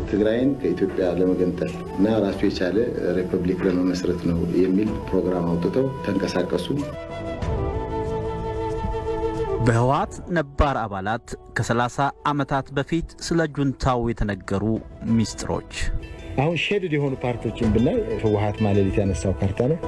ትግራይን ከኢትዮጵያ ለመገንጠል እና ራሱ የቻለ ሪፐብሊክ ለመመስረት ነው የሚል ፕሮግራም አውጥተው ተንቀሳቀሱ። በህወሓት ነባር አባላት ከ30 ዓመታት በፊት ስለ ጁንታው የተነገሩ ሚስጥሮች አሁን ሼድድ የሆኑ ፓርቲዎችን ብናይ ህወሓት ማለሊት ያነሳው ካርታ ነው።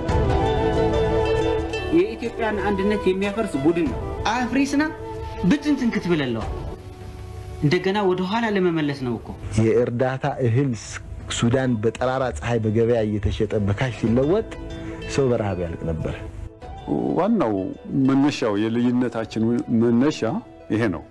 የኢትዮጵያን አንድነት የሚያፈርስ ቡድን ነው። አፍሪስና ብትንትን ክትብለለዋል እንደገና ወደ ኋላ ለመመለስ ነው እኮ የእርዳታ እህል ሱዳን በጠራራ ፀሐይ በገበያ እየተሸጠ በካሽ ሲለወጥ ሰው በረሃብ ያልቅ ነበር። ዋናው መነሻው የልዩነታችን መነሻ ይሄ ነው።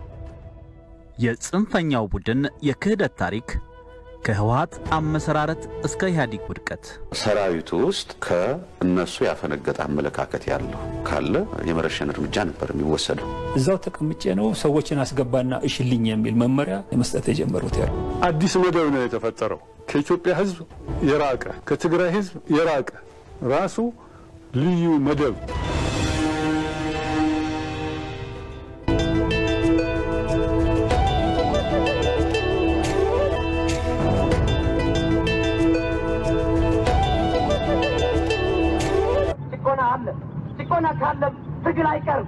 የጽንፈኛው ቡድን የክህደት ታሪክ ከህወሓት አመሰራረት እስከ ኢህአዴግ ውድቀት ሰራዊቱ ውስጥ ከእነሱ ያፈነገጠ አመለካከት ያለው ካለ የመረሸን እርምጃ ነበር የሚወሰደው። እዛው ተቀምጬ ነው ሰዎችን አስገባና እሽልኝ የሚል መመሪያ መስጠት የጀመሩት ያሉ አዲስ መደብ ነው የተፈጠረው። ከኢትዮጵያ ህዝብ የራቀ ከትግራይ ህዝብ የራቀ ራሱ ልዩ መደብ ጭቆና አለ። ጭቆና ካለም ትግል አይቀርም።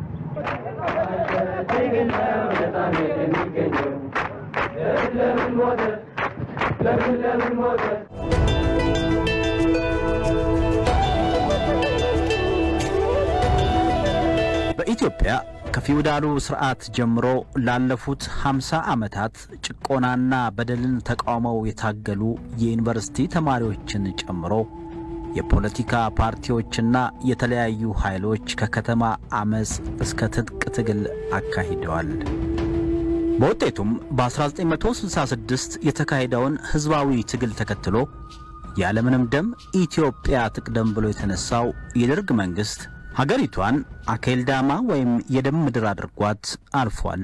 በኢትዮጵያ ከፊውዳሉ ስርዓት ጀምሮ ላለፉት 50 ዓመታት ጭቆናና በደልን ተቃውመው የታገሉ የዩኒቨርሲቲ ተማሪዎችን ጨምሮ የፖለቲካ ፓርቲዎችና የተለያዩ ኃይሎች ከከተማ አመፅ እስከ ትጥቅ ትግል አካሂደዋል። በውጤቱም በ1966 የተካሄደውን ሕዝባዊ ትግል ተከትሎ ያለምንም ደም ኢትዮጵያ ትቅደም ብሎ የተነሳው የደርግ መንግሥት ሀገሪቷን አኬልዳማ ወይም የደም ምድር አድርጓት አልፏል።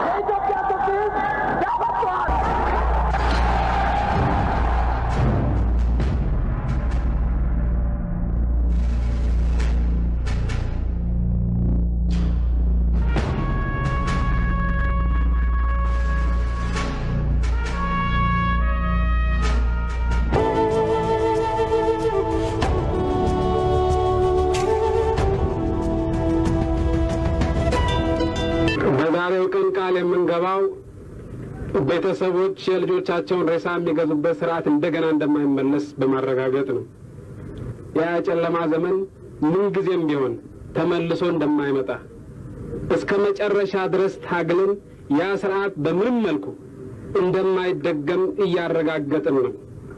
በዛሬው ቀን ቃል የምንገባው ቤተሰቦች የልጆቻቸውን ሬሳ የሚገዙበት ስርዓት እንደገና እንደማይመለስ በማረጋገጥ ነው። ያ የጨለማ ዘመን ምንጊዜም ቢሆን ተመልሶ እንደማይመጣ እስከ መጨረሻ ድረስ ታግለን ያ ስርዓት በምንም መልኩ እንደማይደገም እያረጋገጥን ነው።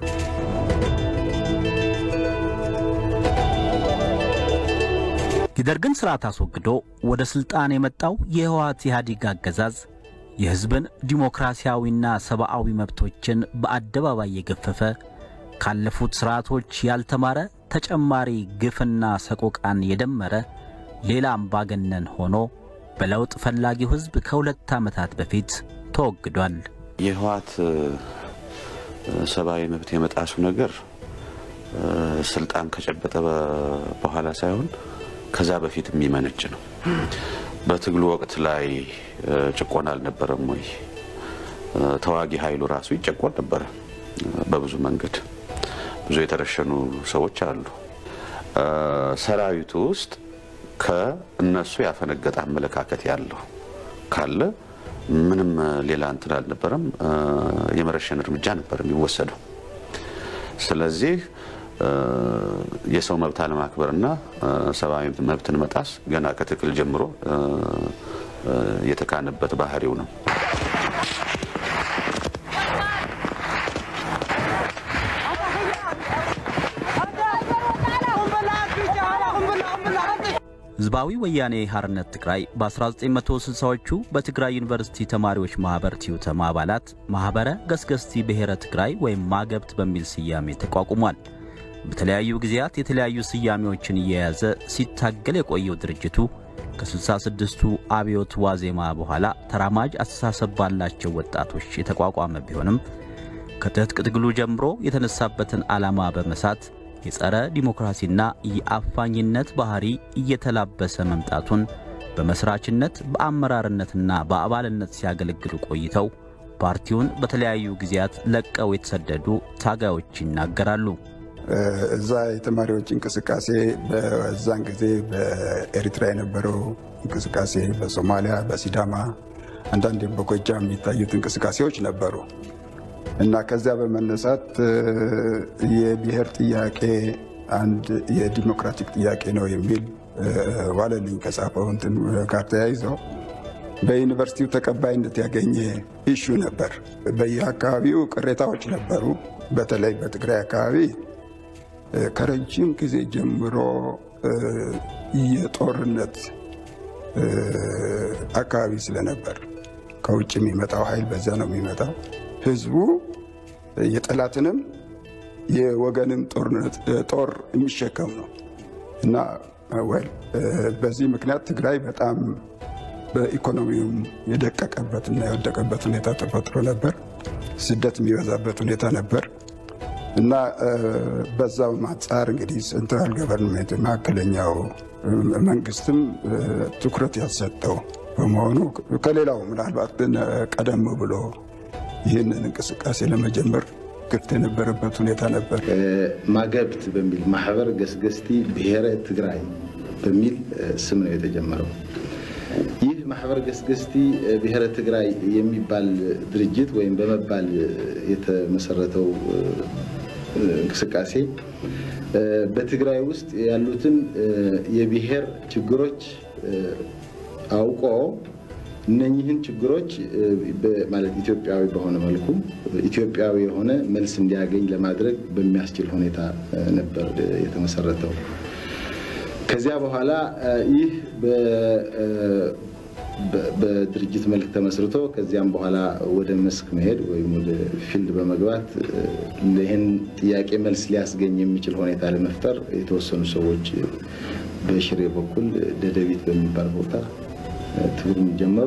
የደርግን ስርዓት አስወግዶ ወደ ሥልጣን የመጣው የህወሓት ኢህአዴግ አገዛዝ የሕዝብን ዲሞክራሲያዊና ሰብአዊ መብቶችን በአደባባይ የገፈፈ ካለፉት ስርዓቶች ያልተማረ ተጨማሪ ግፍና ሰቆቃን የደመረ ሌላ አምባገነን ሆኖ በለውጥ ፈላጊው ሕዝብ ከሁለት ዓመታት በፊት ተወግዷል። የህወሓት ሰብአዊ መብት የመጣሱ ነገር ስልጣን ከጨበጠ በኋላ ሳይሆን ከዛ በፊት የሚመነጭ ነው። በትግሉ ወቅት ላይ ጭቆና አልነበረም ወይ? ተዋጊ ኃይሉ ራሱ ይጨቆን ነበረ በብዙ መንገድ። ብዙ የተረሸኑ ሰዎች አሉ። ሰራዊቱ ውስጥ ከእነሱ ያፈነገጠ አመለካከት ያለው ካለ ምንም ሌላ እንትን አልነበረም። የመረሸን እርምጃ ነበር የሚወሰደው። ስለዚህ የሰው መብት አለማክበርና ሰብአዊ መብትን መጣስ ገና ከትክል ጀምሮ የተካነበት ባህሪው ነው። ሕዝባዊ ወያኔ ሓርነት ትግራይ በ1960ዎቹ በትግራይ ዩኒቨርሲቲ ተማሪዎች ማኅበር ቲዩተማ አባላት ማኅበረ ገስገስቲ ብሔረ ትግራይ ወይም ማገብት በሚል ስያሜ ተቋቁሟል። በተለያዩ ጊዜያት የተለያዩ ስያሜዎችን እየያዘ ሲታገል የቆየው ድርጅቱ ከ66ቱ አብዮት ዋዜማ በኋላ ተራማጅ አስተሳሰብ ባላቸው ወጣቶች የተቋቋመ ቢሆንም ከትጥቅ ትግሉ ጀምሮ የተነሳበትን ዓላማ በመሳት የጸረ ዲሞክራሲና የአፋኝነት ባህሪ እየተላበሰ መምጣቱን በመስራችነት በአመራርነትና በአባልነት ሲያገለግሉ ቆይተው ፓርቲውን በተለያዩ ጊዜያት ለቀው የተሰደዱ ታጋዮች ይናገራሉ። እዛ የተማሪዎች እንቅስቃሴ በዛን ጊዜ በኤሪትራ የነበረው እንቅስቃሴ፣ በሶማሊያ፣ በሲዳማ አንዳንዴም በጎጃም የሚታዩት እንቅስቃሴዎች ነበሩ እና ከዚያ በመነሳት የብሔር ጥያቄ አንድ የዲሞክራቲክ ጥያቄ ነው የሚል ዋለልኝ ከጻፈው እንትን ጋር ተያይዘው በዩኒቨርሲቲው ተቀባይነት ያገኘ ኢሹ ነበር። በየአካባቢው ቅሬታዎች ነበሩ። በተለይ በትግራይ አካባቢ ከረጅም ጊዜ ጀምሮ የጦርነት አካባቢ ስለነበር ከውጭ የሚመጣው ኃይል በዛ ነው የሚመጣው። ህዝቡ የጠላትንም የወገንም ጦር የሚሸከም ነው እና ወል በዚህ ምክንያት ትግራይ በጣም በኢኮኖሚውም የደቀቀበትና የወደቀበት ሁኔታ ተፈጥሮ ነበር። ስደት የሚበዛበት ሁኔታ ነበር እና በዛው አንጻር እንግዲህ ሴንትራል ገቨርንሜንት መካከለኛው መንግስትም ትኩረት ያልሰጠው በመሆኑ ከሌላው ምናልባት ቀደም ብሎ ይህንን እንቅስቃሴ ለመጀመር ክፍት የነበረበት ሁኔታ ነበር። ማገብት በሚል ማህበር ገስገስቲ ብሔረ ትግራይ በሚል ስም ነው የተጀመረው። ይህ ማህበር ገስገስቲ ብሔረ ትግራይ የሚባል ድርጅት ወይም በመባል የተመሰረተው እንቅስቃሴ በትግራይ ውስጥ ያሉትን የብሔር ችግሮች አውቆ እነኚህን ችግሮች ማለት ኢትዮጵያዊ በሆነ መልኩ ኢትዮጵያዊ የሆነ መልስ እንዲያገኝ ለማድረግ በሚያስችል ሁኔታ ነበር የተመሰረተው። ከዚያ በኋላ ይህ በድርጅት መልክ ተመስርቶ ከዚያም በኋላ ወደ መስክ መሄድ ወይም ወደ ፊልድ በመግባት ይህን ጥያቄ መልስ ሊያስገኝ የሚችል ሁኔታ ለመፍጠር የተወሰኑ ሰዎች በሽሬ በኩል ደደቢት በሚባል ቦታ ትግሉን ጀመሩ።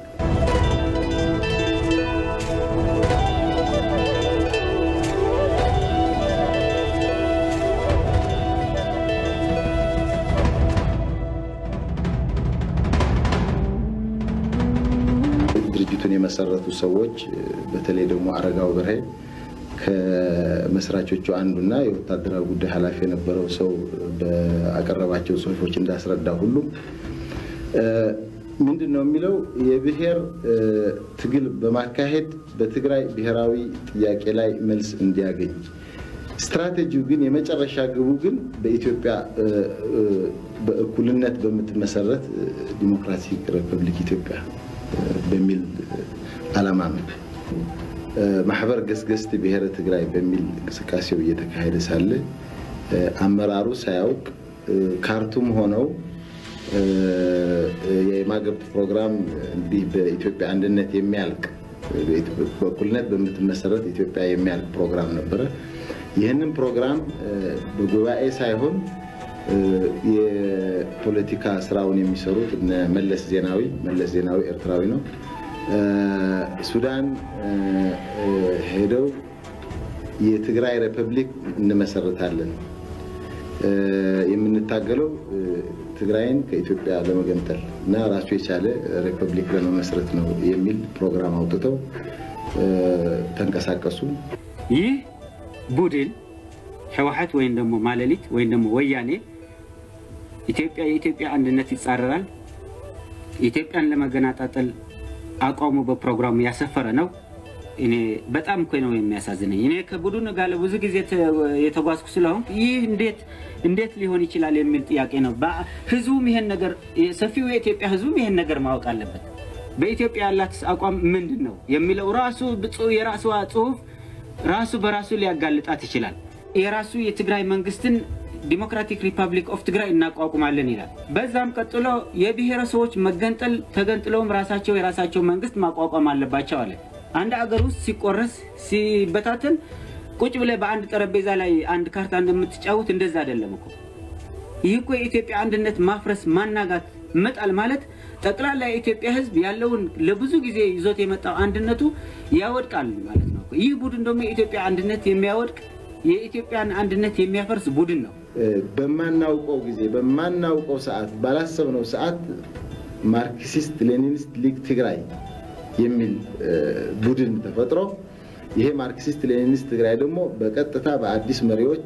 ድርጅቱን የመሰረቱ ሰዎች በተለይ ደግሞ አረጋው በርሄ ከመስራቾቹ አንዱና የወታደራዊ ጉዳይ ኃላፊ የነበረው ሰው በአቀረባቸው ጽሁፎች እንዳስረዳ ሁሉ ምንድን ነው የሚለው የብሔር ትግል በማካሄድ በትግራይ ብሔራዊ ጥያቄ ላይ መልስ እንዲያገኝ ስትራቴጂው ግን የመጨረሻ ግቡ ግን በኢትዮጵያ በእኩልነት በምትመሰረት ዲሞክራቲክ ሪፐብሊክ ኢትዮጵያ በሚል ዓላማ ነው። ማህበር ገስገስት ብሔረ ትግራይ በሚል እንቅስቃሴው እየተካሄደ ሳለ አመራሩ ሳያውቅ ካርቱም ሆነው የማገብት ፕሮግራም እንዲህ በኢትዮጵያ አንድነት የሚያልቅ በእኩልነት በምትመሰረት ኢትዮጵያ የሚያልቅ ፕሮግራም ነበረ። ይህንን ፕሮግራም በጉባኤ ሳይሆን የፖለቲካ ስራውን የሚሰሩት እነ መለስ ዜናዊ መለስ ዜናዊ ኤርትራዊ ነው። ሱዳን ሄደው የትግራይ ሪፐብሊክ እንመሰርታለን የምንታገለው ትግራይን ከኢትዮጵያ ለመገንጠል እና ራሱ የቻለ ሪፐብሊክ ለመመስረት ነው የሚል ፕሮግራም አውጥተው ተንቀሳቀሱ። ይህ ቡድን ህወሓት ወይም ደግሞ ማለሊት ወይም ደግሞ ወያኔ ኢትዮጵያ የኢትዮጵያ አንድነት ይጻረራል፣ ኢትዮጵያን ለመገናጣጠል አቋሙ በፕሮግራሙ ያሰፈረ ነው። እኔ በጣም እኮ ነው የሚያሳዝነኝ። እኔ ከቡድኑ ጋር ብዙ ጊዜ የተጓዝኩ ስለሆንኩ ይህ እንዴት እንዴት ሊሆን ይችላል የሚል ጥያቄ ነው። ህዝቡም ይሄን ነገር ሰፊው የኢትዮጵያ ህዝቡም ይሄን ነገር ማወቅ አለበት። በኢትዮጵያ ያላት አቋም ምንድን ነው የሚለው ራሱ የራሷ ጽሁፍ ራሱ በራሱ ሊያጋልጣት ይችላል። የራሱ የትግራይ መንግስትን ዲሞክራቲክ ሪፐብሊክ ኦፍ ትግራይ እናቋቁማለን ይላል። በዛም ቀጥሎ የብሔረሰቦች መገንጠል ተገንጥለውም ራሳቸው የራሳቸው መንግስት ማቋቋም አለባቸው አለ። አንድ አገር ውስጥ ሲቆረስ ሲበታተን ቁጭ ብለህ በአንድ ጠረጴዛ ላይ አንድ ካርታ እንደምትጫወት እንደዛ አይደለም እኮ። ይህ እኮ የኢትዮጵያ አንድነት ማፍረስ፣ ማናጋት፣ መጣል ማለት ጠቅላላ የኢትዮጵያ ህዝብ ያለውን ለብዙ ጊዜ ይዞት የመጣው አንድነቱ ያወድቃል ማለት ነው። ይህ ቡድን ደግሞ የኢትዮጵያ አንድነት የሚያወድቅ የኢትዮጵያን አንድነት የሚያፈርስ ቡድን ነው። በማናውቀው ጊዜ በማናውቀው ሰዓት ባላሰብነው ሰዓት ማርክሲስት ሌኒኒስት ሊግ ትግራይ የሚል ቡድን ተፈጥሮ ይሄ ማርክሲስት ሌኒኒስት ትግራይ ደግሞ በቀጥታ በአዲስ መሪዎች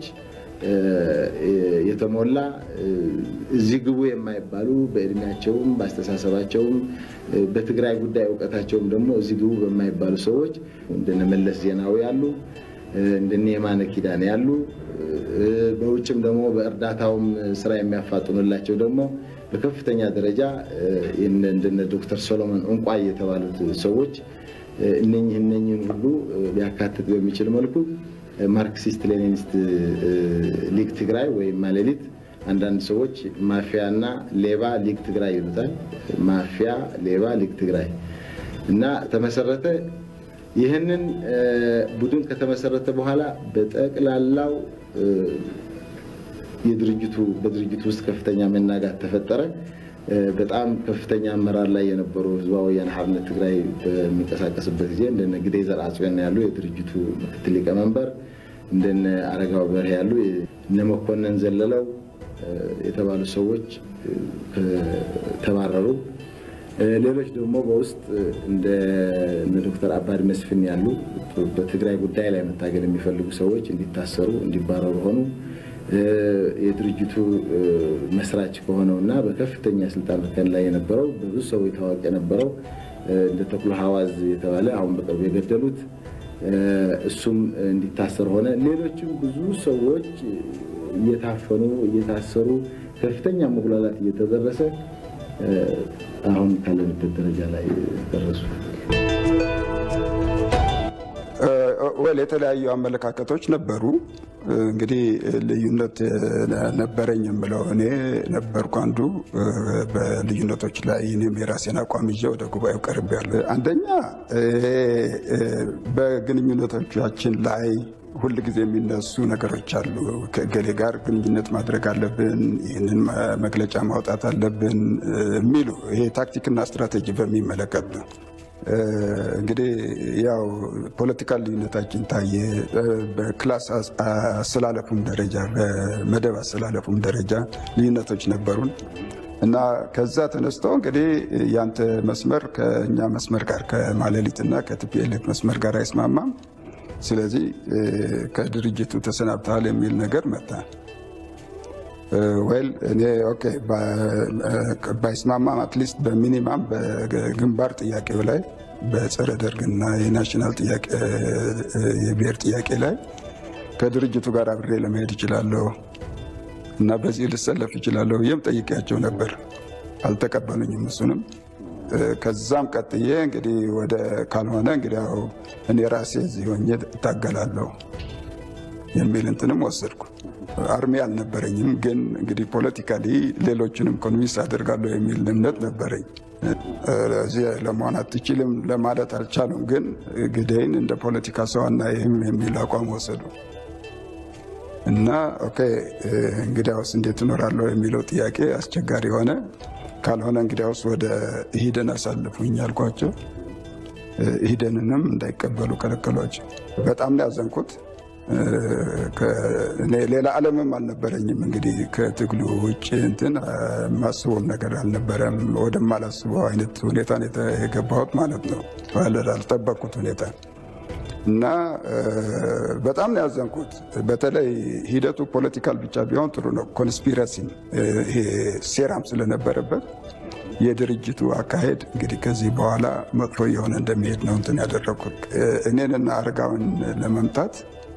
የተሞላ እዚህ ግቡ የማይባሉ በእድሜያቸውም በአስተሳሰባቸውም በትግራይ ጉዳይ እውቀታቸውም ደግሞ እዚህ ግቡ በማይባሉ ሰዎች እንደነ መለስ ዜናዊ ያሉ እንደነ የማነ ኪዳን ያሉ በውጭም ደግሞ በእርዳታውም ስራ የሚያፋጥኑላቸው ደግሞ በከፍተኛ ደረጃ እንደነ ዶክተር ሶሎሞን እንቋይ የተባሉት ሰዎች እነኝህ እነኝህን ሁሉ ሊያካትት በሚችል መልኩ ማርክሲስት ሌኒኒስት ሊግ ትግራይ ወይም ማሌሊት አንዳንድ ሰዎች ማፊያና ሌባ ሊግ ትግራይ ይሉታል። ማፊያ፣ ሌባ፣ ሊግ ትግራይ እና ተመሰረተ። ይህንን ቡድን ከተመሰረተ በኋላ በጠቅላላው የድርጅቱ በድርጅቱ ውስጥ ከፍተኛ መናጋት ተፈጠረ። በጣም ከፍተኛ አመራር ላይ የነበሩ ህዝባዊ ወያነ ሓርነት ትግራይ በሚንቀሳቀስበት ጊዜ እንደነ ግደይ ዘርአጽዮን ያሉ የድርጅቱ ምክትል ሊቀመንበር፣ እንደነ አረጋው በርሄ ያሉ እነ መኮንን ዘለለው የተባሉ ሰዎች ተባረሩ። ሌሎች ደግሞ በውስጥ እንደ ዶክተር አባድ መስፍን ያሉ በትግራይ ጉዳይ ላይ መታገል የሚፈልጉ ሰዎች እንዲታሰሩ፣ እንዲባረሩ ሆኑ። የድርጅቱ መስራች ከሆነው እና በከፍተኛ ስልጣን እርከን ላይ የነበረው በብዙ ሰዎች ታዋቂ የነበረው እንደ ተክሎ ሀዋዝ የተባለ አሁን በቅርቡ የገደሉት እሱም እንዲታሰር ሆነ። ሌሎችም ብዙ ሰዎች እየታፈኑ እየታሰሩ ከፍተኛ መጉላላት እየተደረሰ አሁን ካለንበት ደረጃ ላይ ደረሱ። ወል የተለያዩ አመለካከቶች ነበሩ። እንግዲህ ልዩነት ነበረኝ የምለው እኔ ነበርኩ አንዱ። በልዩነቶች ላይ እኔም የራሴን አቋም ይዤ ወደ ጉባኤው ቀርቤያለሁ። አንደኛ በግንኙነቶቻችን ላይ ሁል ጊዜ የሚነሱ ነገሮች አሉ። ከእገሌ ጋር ግንኙነት ማድረግ አለብን፣ ይህንን መግለጫ ማውጣት አለብን የሚሉ ይሄ ታክቲክና ስትራቴጂ በሚመለከት ነው። እንግዲህ ያው ፖለቲካል ልዩነታችን ታየ። በክላስ አሰላለፉም ደረጃ በመደብ አሰላለፉም ደረጃ ልዩነቶች ነበሩን እና ከዛ ተነስቶ እንግዲህ ያንተ መስመር ከእኛ መስመር ጋር ከማለሊትና ከቲፒኤልኤፍ መስመር ጋር አይስማማም፣ ስለዚህ ከድርጅቱ ተሰናብተሃል የሚል ነገር መጣ። ወይል እኔ ኦኬ ባይስማማም አትሊስት በሚኒማም በግንባር ጥያቄው ላይ በጸረ ደርግና የናሽናል የብሔር ጥያቄ ላይ ከድርጅቱ ጋር አብሬ ለመሄድ እችላለሁ እና በዚህ ልሰለፍ እችላለሁ ብዬም ጠይቄያቸው ነበር። አልተቀበሉኝም እሱንም። ከዛም ቀጥዬ እንግዲህ ወደ ካልሆነ እንግዲህ ያው እኔ ራሴ እዚህ ሆኜ እታገላለሁ የሚል እንትንም ወሰድኩ። አርሚ አልነበረኝም፣ ግን እንግዲህ ፖለቲካሊ ሌሎችንም ኮንቪንስ አደርጋለሁ የሚል እምነት ነበረኝ። እዚህ ለመሆን አትችልም ለማለት አልቻሉም፣ ግን ግደይን እንደ ፖለቲካ ሰው አናይህም የሚል አቋም ወሰዱ እና ኦኬ እንግዲያውስ እንዴት እኖራለሁ የሚለው ጥያቄ አስቸጋሪ ሆነ። ካልሆነ እንግዲያውስ ወደ ኢሂደን አሳልፉኝ ያልኳቸው፣ ኢሂደንንም እንዳይቀበሉ ከለከሏቸው። በጣም ነው ያዘንኩት። ሌላ ዓለምም አልነበረኝም። እንግዲህ ከትግሉ ውጭ እንትን ማስበውም ነገር አልነበረም። ወደማላስበው አይነት ሁኔታ የገባሁት ማለት ነው፣ አልጠበቅኩት ሁኔታ እና በጣም ነው ያዘንኩት። በተለይ ሂደቱ ፖለቲካል ብቻ ቢሆን ጥሩ ነው። ኮንስፒረሲም ይሄ ሴራም ስለነበረበት የድርጅቱ አካሄድ እንግዲህ ከዚህ በኋላ መጥፎ እየሆነ እንደሚሄድ ነው እንትን ያደረግኩት እኔንና አረጋውን ለመምታት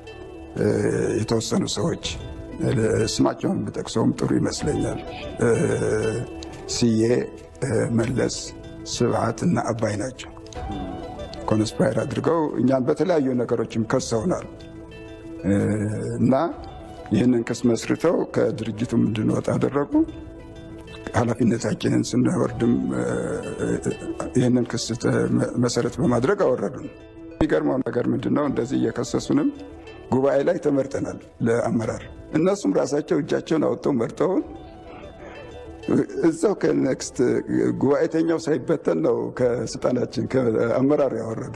የተወሰኑ ሰዎች ስማቸውን ብጠቅሰውም ጥሩ ይመስለኛል። ስዬ፣ መለስ፣ ስብዓት እና አባይ ናቸው። ኮንስፓየር አድርገው እኛን በተለያዩ ነገሮችም ከሰውናል እና ይህንን ክስ መስርተው ከድርጅቱም እንድንወጣ አደረጉ። ኃላፊነታችንን ስንወርድም ይህንን ክስ መሰረት በማድረግ አወረዱን። የሚገርመው ነገር ምንድን ነው? እንደዚህ እየከሰሱንም ጉባኤ ላይ ተመርጠናል ለአመራር። እነሱም ራሳቸው እጃቸውን አውጥተው መርጠውን እዛው ከኔክስት ጉባኤተኛው ሳይበተን ነው ከስልጣናችን ከአመራር ያወረዱ።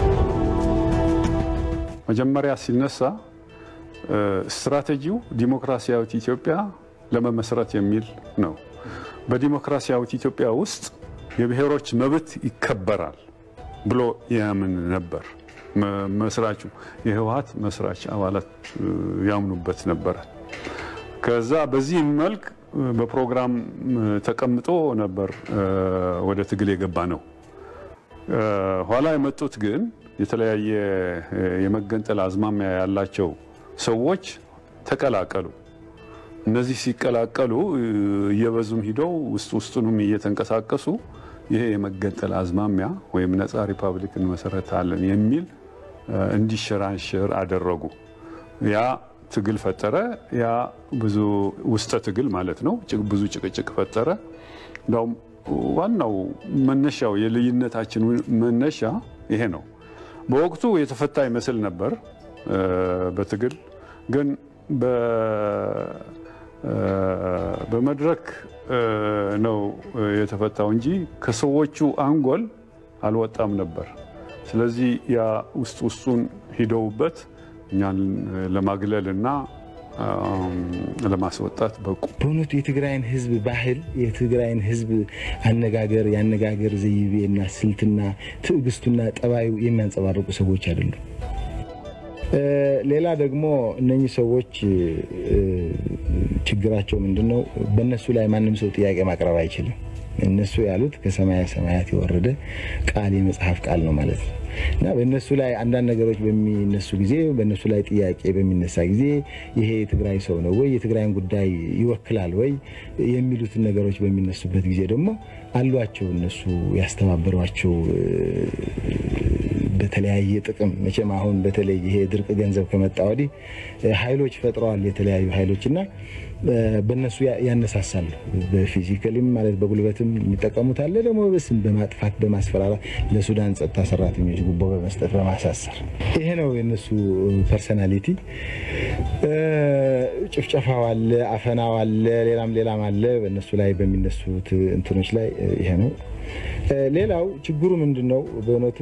መጀመሪያ ሲነሳ ስትራቴጂው ዲሞክራሲያዊት ኢትዮጵያ ለመመስረት የሚል ነው። በዲሞክራሲያዊት ኢትዮጵያ ውስጥ የብሔሮች መብት ይከበራል ብሎ ያምን ነበር። መስራቹ የህወሀት መስራች አባላት ያምኑበት ነበረ። ከዛ በዚህ መልክ በፕሮግራም ተቀምጦ ነበር ወደ ትግል የገባ ነው። ኋላ የመጡት ግን የተለያየ የመገንጠል አዝማሚያ ያላቸው ሰዎች ተቀላቀሉ። እነዚህ ሲቀላቀሉ እየበዙም ሂደው ውስጥ ውስጡንም እየተንቀሳቀሱ ይሄ የመገንጠል አዝማሚያ ወይም ነፃ ሪፐብሊክ እንመሰረታለን የሚል እንዲሸራንሽር አደረጉ። ያ ትግል ፈጠረ። ያ ብዙ ውስጠ ትግል ማለት ነው። ብዙ ጭቅጭቅ ፈጠረ። እንዳውም ዋናው መነሻው የልዩነታችን መነሻ ይሄ ነው። በወቅቱ የተፈታ ይመስል ነበር በትግል ግን በመድረክ ነው የተፈታው እንጂ ከሰዎቹ አንጎል አልወጣም ነበር። ስለዚህ ያ ውስጥ ውስጡን ሂደውበት እኛን ለማግለል እና ለማስወጣት በቁ። በእውነቱ የትግራይን ህዝብ ባህል፣ የትግራይን ህዝብ አነጋገር፣ የአነጋገር ዘይቤና ስልትና ትዕግስቱና ጠባዩ የሚያንጸባርቁ ሰዎች አይደሉም። ሌላ ደግሞ እነኚህ ሰዎች ችግራቸው ምንድን ነው? በእነሱ ላይ ማንም ሰው ጥያቄ ማቅረብ አይችልም። እነሱ ያሉት ከሰማያ ሰማያት የወረደ ቃል የመጽሐፍ ቃል ነው ማለት ነው እና በእነሱ ላይ አንዳንድ ነገሮች በሚነሱ ጊዜ በእነሱ ላይ ጥያቄ በሚነሳ ጊዜ ይሄ የትግራይ ሰው ነው ወይ የትግራይን ጉዳይ ይወክላል ወይ የሚሉትን ነገሮች በሚነሱበት ጊዜ ደግሞ አሏቸው እነሱ ያስተባበሯቸው በተለያየ ጥቅም መቼም አሁን በተለይ ይሄ ድርቅ ገንዘብ ከመጣ ወዲህ ኃይሎች ፈጥረዋል የተለያዩ ኃይሎች እና በእነሱ ያነሳሳሉ። በፊዚካልም ማለት በጉልበትም የሚጠቀሙት አለ። ደግሞ በስም በማጥፋት በማስፈራራት ለሱዳን ጸጥታ ሰራተኞች ጉቦ በመስጠት በማሳሰር ይሄ ነው የነሱ ፐርሰናሊቲ። ጭፍጨፋው አለ፣ አፈናው አለ፣ ሌላም ሌላም አለ። በእነሱ ላይ በሚነሱት እንትኖች ላይ ይሄ ነው። ሌላው ችግሩ ምንድን ነው? በእውነቱ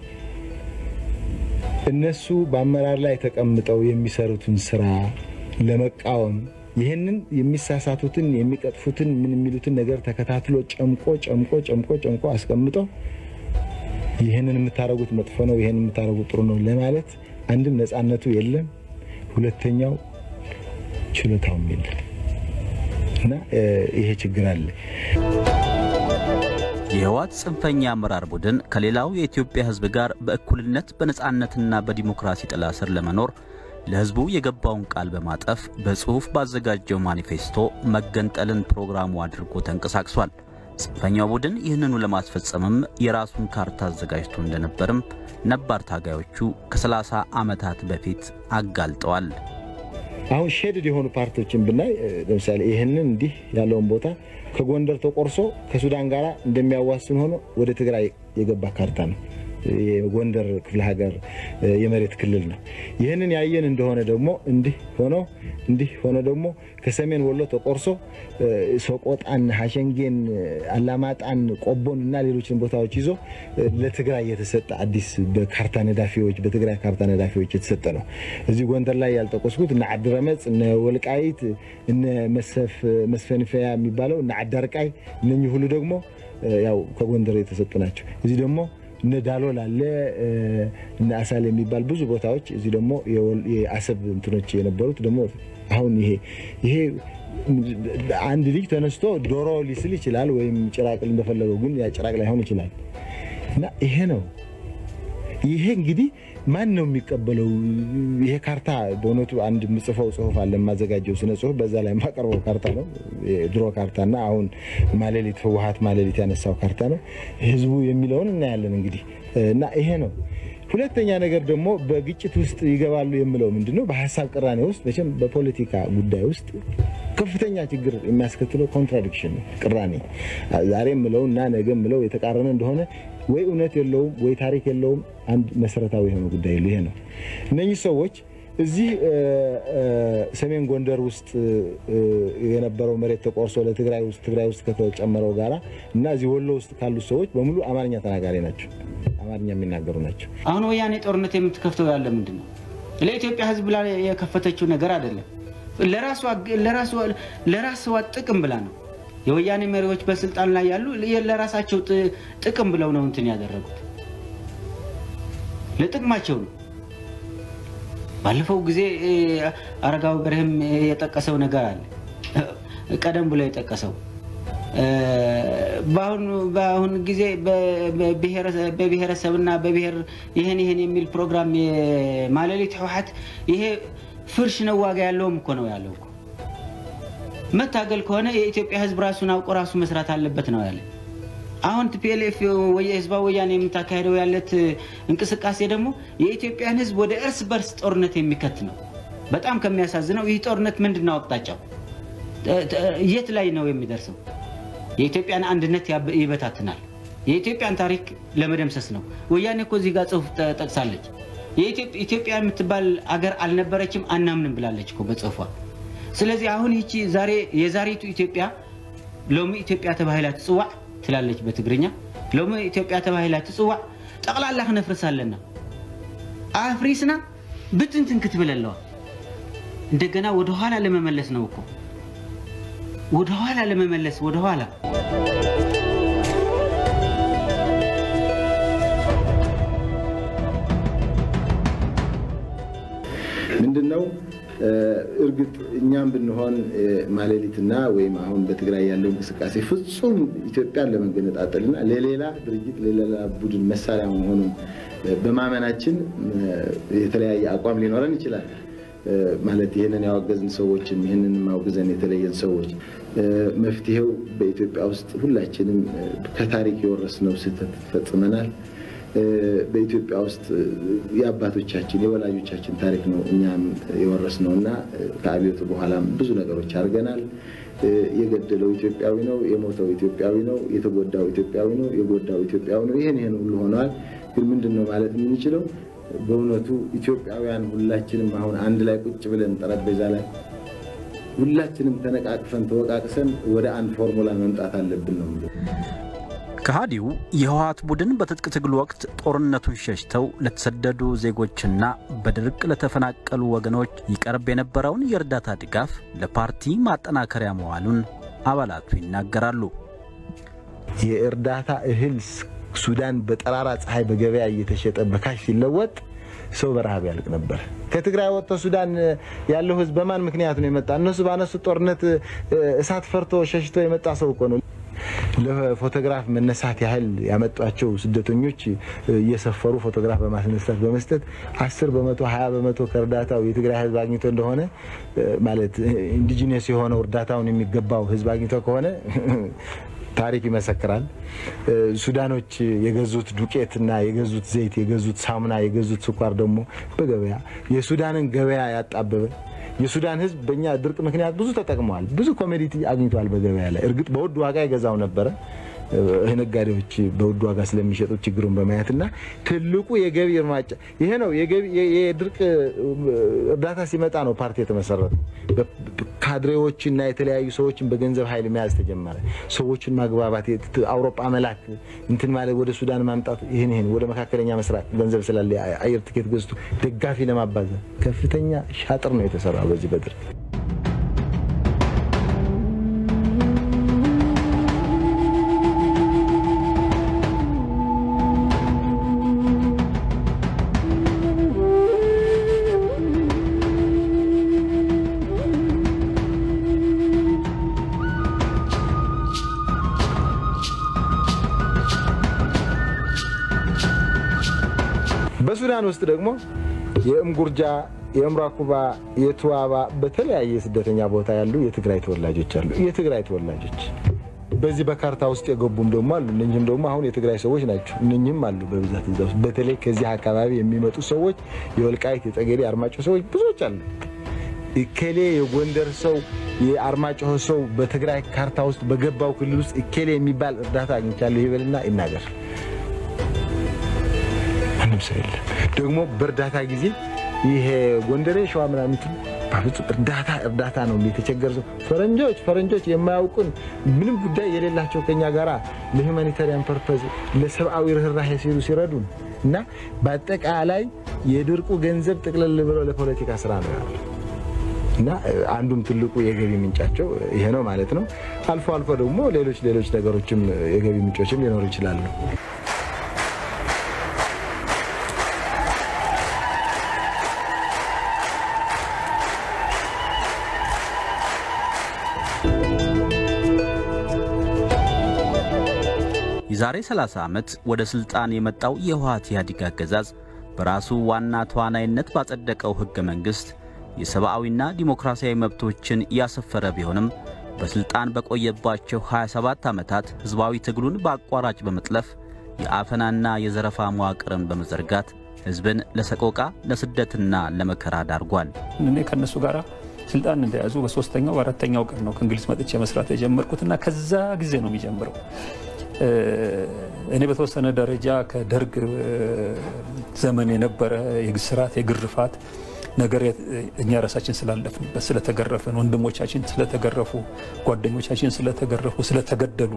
እነሱ በአመራር ላይ ተቀምጠው የሚሰሩትን ስራ ለመቃወም ይህንን የሚሳሳቱትን የሚቀጥፉትን ምን የሚሉትን ነገር ተከታትሎ ጨምቆ ጨምቆ ጨምቆ ጨምቆ አስቀምጠው ይህንን የምታደርጉት መጥፎ ነው፣ ይህንን የምታደርጉት ጥሩ ነው ለማለት አንድም ነፃነቱ የለም፣ ሁለተኛው ችሎታውም የለም እና ይሄ ችግር አለ። የህወሓት ጽንፈኛ አመራር ቡድን ከሌላው የኢትዮጵያ ህዝብ ጋር በእኩልነት በነፃነትና በዲሞክራሲ ጥላ ስር ለመኖር ለህዝቡ የገባውን ቃል በማጠፍ በጽሑፍ ባዘጋጀው ማኒፌስቶ መገንጠልን ፕሮግራሙ አድርጎ ተንቀሳቅሷል። ጽንፈኛው ቡድን ይህንኑ ለማስፈጸምም የራሱን ካርታ አዘጋጅቶ እንደነበርም ነባር ታጋዮቹ ከ30 ዓመታት በፊት አጋልጠዋል። አሁን ሼድድ የሆኑ ፓርቲዎችን ብናይ ለምሳሌ ይህንን እንዲህ ያለውን ቦታ ከጎንደር ተቆርሶ ከሱዳን ጋር እንደሚያዋስን ሆኖ ወደ ትግራይ የገባ ካርታ ነው። የጎንደር ክፍለ ሀገር የመሬት ክልል ነው። ይህንን ያየን እንደሆነ ደግሞ እንዲህ ሆኖ እንዲህ ሆኖ ደግሞ ከሰሜን ወሎ ተቆርሶ ሰቆጣን፣ ሀሸንጌን፣ አላማጣን፣ ቆቦን እና ሌሎችን ቦታዎች ይዞ ለትግራይ የተሰጠ አዲስ በካርታ ነዳፊዎች በትግራይ ካርታ ነዳፊዎች የተሰጠ ነው። እዚህ ጎንደር ላይ ያልጠቆስኩት እነ ዓዲረመፅ፣ እነ ወልቃይት፣ እነ መስፈንፈያ የሚባለው እነ ዓዳርቃይ እነኚህ ሁሉ ደግሞ ያው ከጎንደር የተሰጡ ናቸው። እዚህ ደግሞ እነ ዳሎል አለ እነ አሳል የሚባል ብዙ ቦታዎች እዚህ ደግሞ የአሰብ እንትኖች የነበሩት ደግሞ አሁን ይሄ ይሄ አንድ ልጅ ተነስቶ ዶሮ ሊስል ይችላል፣ ወይም ጭራቅ እንደፈለገው ግን ያ ጭራቅ ላይሆን ይችላል። እና ይሄ ነው ይሄ እንግዲህ ማን ነው የሚቀበለው? ይሄ ካርታ በእውነቱ አንድ የምጽፈው ጽሁፍ አለ የማዘጋጀው ስነ ጽሁፍ፣ በዛ ላይ የማቀርበው ካርታ ነው። የድሮ ካርታና አሁን ማሌሊት ህወሓት ማሌሊት ያነሳው ካርታ ነው። ህዝቡ የሚለውን እናያለን እንግዲህ እና ይሄ ነው። ሁለተኛ ነገር ደግሞ በግጭት ውስጥ ይገባሉ የምለው ምንድን ነው? በሀሳብ ቅራኔ ውስጥ መቼም በፖለቲካ ጉዳይ ውስጥ ከፍተኛ ችግር የሚያስከትለው ኮንትራዲክሽን ነው፣ ቅራኔ። ዛሬ ምለው እና ነገ ምለው የተቃረነ እንደሆነ ወይ እውነት የለውም ወይ ታሪክ የለውም። አንድ መሰረታዊ የሆነ ጉዳይ ይሄ ነው። እነኚህ ሰዎች እዚህ ሰሜን ጎንደር ውስጥ የነበረው መሬት ተቆርሶ ለትግራይ ውስጥ ትግራይ ውስጥ ከተጨመረው ጋራ እና እዚህ ወሎ ውስጥ ካሉት ሰዎች በሙሉ አማርኛ ተናጋሪ ናቸው። አማርኛ የሚናገሩ ናቸው። አሁን ወያኔ ጦርነት የምትከፍተው ያለ ምንድን ነው? ለኢትዮጵያ ሕዝብ ብላ የከፈተችው ነገር አይደለም። ለራስዋ ጥቅም ብላ ነው። የወያኔ መሪዎች በስልጣን ላይ ያሉ ለራሳቸው ጥቅም ብለው ነው እንትን ያደረጉት። ለጥቅማቸው ነው። ባለፈው ጊዜ አረጋዊ በርህም የጠቀሰው ነገር አለ። ቀደም ብሎ የጠቀሰው በአሁን ጊዜ በብሔረሰብና በብሔር ይህን ይህን የሚል ፕሮግራም የማለሊት ህወሓት ይሄ ፍርሽ ነው ዋጋ ያለውም እኮ ነው ያለው እኮ መታገል ከሆነ የኢትዮጵያ ህዝብ ራሱን አውቆ ራሱ መስራት አለበት ነው ያለ። አሁን ቲፒኤልኤፍ ህዝባዊ ወያኔ የምታካሄደው ያለት እንቅስቃሴ ደግሞ የኢትዮጵያን ህዝብ ወደ እርስ በርስ ጦርነት የሚከት ነው። በጣም ከሚያሳዝነው ይህ ጦርነት ምንድን ነው አቅጣጫው? የት ላይ ነው የሚደርሰው? የኢትዮጵያን አንድነት ይበታትናል። የኢትዮጵያን ታሪክ ለመደምሰስ ነው። ወያኔ እኮ እዚህ ጋር ጽሁፍ ጠቅሳለች። ኢትዮጵያ የምትባል አገር አልነበረችም አናምንም ብላለች እኮ በጽሁፏ። ስለዚህ አሁን ይቺ ዛሬ የዛሬቱ ኢትዮጵያ ሎሚ ኢትዮጵያ ተባሂላ ትፅዋዕ ትላለች በትግርኛ። ሎሚ ኢትዮጵያ ተባሂላ ትፅዋዕ ጠቅላላ ክነፍርስ ኣለና አፍሪስና ብትንትን ክትብል ኣለዋ። እንደገና ወደኋላ ለመመለስ ነው እኮ ወደኋላ ለመመለስ ወደኋላ ምንድን ነው እርግጥ እኛም ብንሆን ማሌሊትና ወይም አሁን በትግራይ ያለው እንቅስቃሴ ፍጹም ኢትዮጵያን ለመገነጣጠልና ለሌላ ድርጅት ለሌላ ቡድን መሳሪያ መሆኑን በማመናችን የተለያየ አቋም ሊኖረን ይችላል። ማለት ይህንን ያወገዝን ሰዎችም ይህንን ማውግዘን የተለየን ሰዎች መፍትሄው በኢትዮጵያ ውስጥ ሁላችንም ከታሪክ የወረስነው ስህተት ፈጽመናል። በኢትዮጵያ ውስጥ የአባቶቻችን የወላጆቻችን ታሪክ ነው እኛም የወረስነው እና ከአብዮቱ በኋላም ብዙ ነገሮች አድርገናል። የገደለው ኢትዮጵያዊ ነው፣ የሞተው ኢትዮጵያዊ ነው፣ የተጎዳው ኢትዮጵያዊ ነው፣ የጎዳው ኢትዮጵያዊ ነው። ይህን ይህን ሁሉ ሆነዋል። ግን ምንድን ነው ማለት የምንችለው በእውነቱ ኢትዮጵያውያን ሁላችንም አሁን አንድ ላይ ቁጭ ብለን ጠረጴዛ ላይ ሁላችንም ተነቃቅፈን ተወቃቅሰን ወደ አንድ ፎርሙላ መምጣት አለብን ነው ከሃዲው የህወሓት ቡድን በትጥቅ ትግል ወቅት ጦርነቱን ሸሽተው ለተሰደዱ ዜጎችና በድርቅ ለተፈናቀሉ ወገኖች ይቀርብ የነበረውን የእርዳታ ድጋፍ ለፓርቲ ማጠናከሪያ መዋሉን አባላቱ ይናገራሉ። የእርዳታ እህል ሱዳን በጠራራ ፀሐይ በገበያ እየተሸጠ በካሽ ሲለወጥ ሰው በረሃብ ያልቅ ነበር። ከትግራይ ወጥቶ ሱዳን ያለው ህዝብ በማን ምክንያት ነው የመጣ? እነሱ ባነሱት ጦርነት እሳት ፈርቶ ሸሽቶ የመጣ ሰው እኮ ነው። ለፎቶግራፍ መነሳት ያህል ያመጧቸው ስደተኞች እየሰፈሩ ፎቶግራፍ በማስነሳት በመስጠት አስር በመቶ ሀያ በመቶ ከእርዳታው የትግራይ ህዝብ አግኝቶ እንደሆነ ማለት ኢንዲጂነስ የሆነው እርዳታውን የሚገባው ህዝብ አግኝቶ ከሆነ ታሪክ ይመሰክራል። ሱዳኖች የገዙት ዱቄትና የገዙት ዘይት፣ የገዙት ሳሙና፣ የገዙት ስኳር ደግሞ በገበያ የሱዳንን ገበያ ያጣበበ የሱዳን ህዝብ በእኛ ድርቅ ምክንያት ብዙ ተጠቅመዋል። ብዙ ኮሜዲቲ አግኝተዋል በገበያ ላይ። እርግጥ በውድ ዋጋ ይገዛው ነበረ ነጋዴዎች በውድ ዋጋ ስለሚሸጡት ችግሩን በማየት እና ትልቁ የገቢ እርማጫ ይሄ ነው። የድርቅ እርዳታ ሲመጣ ነው ፓርቲ የተመሰረተው። ካድሬዎችና የተለያዩ ሰዎችን በገንዘብ ኃይል መያዝ ተጀመረ። ሰዎችን ማግባባት፣ አውሮፓ መላክ፣ እንትን ማለት ወደ ሱዳን ማምጣት፣ ይህን ይህን ወደ መካከለኛ መስራት ገንዘብ ስላለ አየር ትኬት ገዝቶ ደጋፊ ለማባዘን ከፍተኛ ሻጥር ነው የተሰራው በዚህ በድርቅ በሱዳን ውስጥ ደግሞ የእምጉርጃ፣ የእምራኩባ፣ የቱዋባ በተለያየ ስደተኛ ቦታ ያሉ የትግራይ ተወላጆች አሉ። የትግራይ ተወላጆች በዚህ በካርታ ውስጥ የገቡም ደግሞ አሉ። እነኝህም ደግሞ አሁን የትግራይ ሰዎች ናቸው። እነኝህም አሉ በብዛት እዛ ውስጥ በተለይ ከዚህ አካባቢ የሚመጡ ሰዎች የወልቃይት፣ የጠገዴ፣ አርማጭሆ ሰዎች ብዙዎች አሉ። እከሌ የጎንደር ሰው የአርማጭሆ ሰው በትግራይ ካርታ ውስጥ በገባው ክልል ውስጥ እከሌ የሚባል እርዳታ አግኝቻለሁ ይበልና ይናገር። ማንም ሰው የለም። ደግሞ በእርዳታ ጊዜ ይሄ ጎንደሬ ሸዋ ምናምን በፍጹም እርዳታ እርዳታ ነው የተቸገረ ሰው ፈረንጆች ፈረንጆች የማያውቁን ምንም ጉዳይ የሌላቸው ከኛ ጋራ ለሁማኒታሪያን ፐርፐዝ ለሰብአዊ ርኅራሄ ሲሉ ሲረዱን እና በአጠቃላይ የድርቁ ገንዘብ ጥቅልል ብሎ ለፖለቲካ ስራ ነው ያለው እና አንዱም ትልቁ የገቢ ምንጫቸው ይሄ ነው ማለት ነው። አልፎ አልፎ ደግሞ ሌሎች ሌሎች ነገሮችም የገቢ ምንጮችም ሊኖሩ ይችላሉ። የዛሬ 30 ዓመት ወደ ሥልጣን የመጣው የህወሓት ኢህአዴግ አገዛዝ በራሱ ዋና ተዋናይነት ባጸደቀው ሕገ መንግሥት የሰብአዊና ዲሞክራሲያዊ መብቶችን ያሰፈረ ቢሆንም በሥልጣን በቆየባቸው 27 ዓመታት ሕዝባዊ ትግሉን በአቋራጭ በመጥለፍ የአፈናና የዘረፋ መዋቅርን በመዘርጋት ሕዝብን ለሰቆቃ ለስደትና ለመከራ ዳርጓል። እኔ ከእነሱ ጋር ስልጣን እንደያዙ በሶስተኛው በአራተኛው ቀን ነው ከእንግሊዝ መጥቼ መስራት የጀመርኩትና ከዛ ጊዜ ነው የሚጀምረው። እኔ በተወሰነ ደረጃ ከደርግ ዘመን የነበረ የስርዓት የግርፋት ነገር እኛ ራሳችን ስላለፍንበት ስለተገረፍን፣ ወንድሞቻችን ስለተገረፉ፣ ጓደኞቻችን ስለተገረፉ፣ ስለተገደሉ፣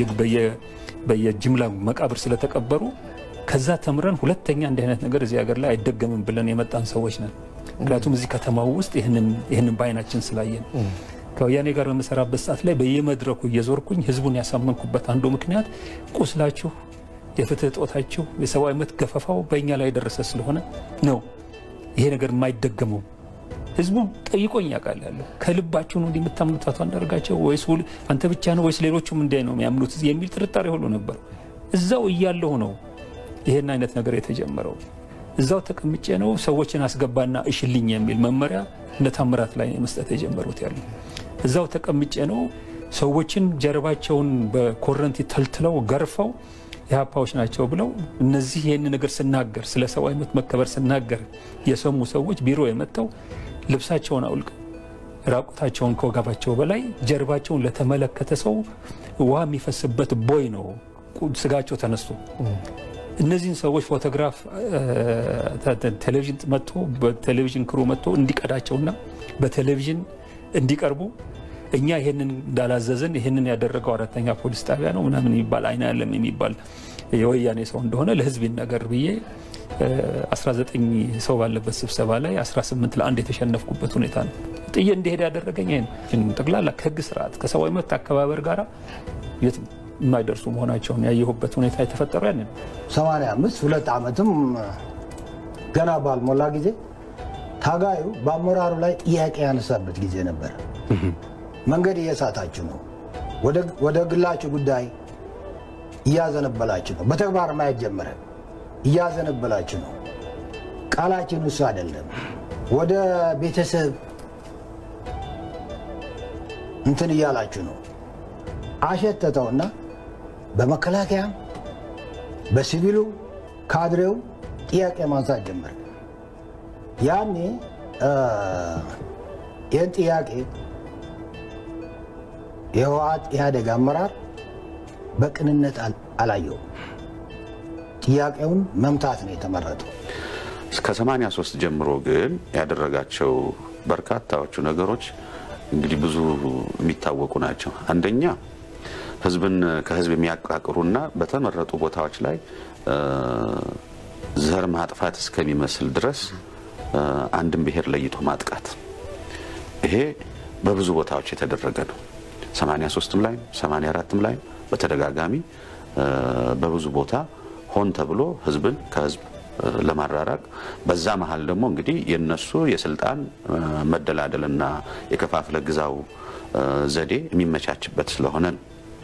በየጅምላ መቃብር ስለተቀበሩ ከዛ ተምረን ሁለተኛ እንዲህ አይነት ነገር እዚህ ሀገር ላይ አይደገምም ብለን የመጣን ሰዎች ነን። ምክንያቱም እዚህ ከተማው ውስጥ ይህንን በአይናችን ስላየን ከወያኔ ጋር በምሰራበት ሰዓት ላይ በየመድረኩ እየዞርኩኝ ህዝቡን ያሳመንኩበት አንዱ ምክንያት ቁስላችሁ፣ የፍትህ እጦታችሁ፣ የሰብአዊ መብት ገፈፋው በእኛ ላይ የደረሰ ስለሆነ ነው ይሄ ነገር የማይደገመው። ህዝቡ ጠይቆኝ ያውቃል። ያለው ከልባችሁ ነው እንዲህ የምታምኑት አቶ አንዳርጋቸው ወይስ አንተ ብቻ ነው ወይስ ሌሎቹም እንዲህ ነው የሚያምኑት የሚል ጥርጣሬ ሁሉ ነበር። እዛው እያለሁ ነው ይሄን አይነት ነገር የተጀመረው። እዛው ተቀምጬ ነው ሰዎችን አስገባና እሽልኝ የሚል መመሪያ እነ ታምራት ላይ መስጠት የጀመሩት ያሉ እዛው ተቀምጬ ነው ሰዎችን ጀርባቸውን በኮረንቲ ተልትለው ገርፈው የሀፓዎች ናቸው ብለው እነዚህ ይህን ነገር ስናገር ስለ ሰብአዊ መብት መከበር ስናገር የሰሙ ሰዎች ቢሮ የመጥተው ልብሳቸውን አውልቀው ራቁታቸውን ከወገባቸው በላይ ጀርባቸውን ለተመለከተ ሰው ውሃ የሚፈስበት ቦይ ነው ስጋቸው ተነስቶ እነዚህን ሰዎች ፎቶግራፍ ቴሌቪዥን መጥቶ በቴሌቪዥን ክሩ መጥቶ እንዲቀዳቸውና በቴሌቪዥን እንዲቀርቡ እኛ ይህንን እንዳላዘዝን ይህንን ያደረገው አራተኛ ፖሊስ ጣቢያ ነው ምናምን የሚባል አይና ያለም የሚባል የወያኔ ሰው እንደሆነ ለህዝብ ይነገር ብዬ 19 ሰው ባለበት ስብሰባ ላይ 18 ለአንድ የተሸነፍኩበት ሁኔታ ነው። ጥዬ እንዲሄድ ያደረገኝ ይሄ ነው። ጠቅላላ ከህግ ስርዓት ከሰብአዊ መብት አከባበር ጋር የት የማይደርሱ መሆናቸውን ያየሁበት ሁኔታ የተፈጠሩ ያን ነው። 85 ሁለት ዓመትም ገና ባልሞላ ጊዜ ታጋዩ በአመራሩ ላይ ጥያቄ ያነሳበት ጊዜ ነበር። መንገድ እየሳታችሁ ነው፣ ወደ ግላችሁ ጉዳይ እያዘነበላችሁ ነው። በተግባር ማየት ጀመረ። እያዘነበላችሁ ነው፣ ቃላችን እሱ አይደለም። ወደ ቤተሰብ እንትን እያላችሁ ነው። አሸተተውና በመከላከያም በሲቪሉ ካድሬው ጥያቄ ማንሳት ጀመረ። ያኔ ይህን ጥያቄ የህወሓት ኢህአዴግ አመራር በቅንነት አላየውም። ጥያቄውን መምታት ነው የተመረጠው። እስከ 83 ጀምሮ ግን ያደረጋቸው በርካታዎቹ ነገሮች እንግዲህ ብዙ የሚታወቁ ናቸው። አንደኛ ህዝብን ከህዝብ የሚያቃቅሩና በተመረጡ ቦታዎች ላይ ዘር ማጥፋት እስከሚመስል ድረስ አንድን ብሔር ለይቶ ማጥቃት፣ ይሄ በብዙ ቦታዎች የተደረገ ነው። 83ም ላይ 84ም ላይ በተደጋጋሚ በብዙ ቦታ ሆን ተብሎ ህዝብን ከህዝብ ለማራራቅ በዛ መሀል ደግሞ እንግዲህ የነሱ የስልጣን መደላደልና የከፋፍለ ግዛው ዘዴ የሚመቻችበት ስለሆነ ነው።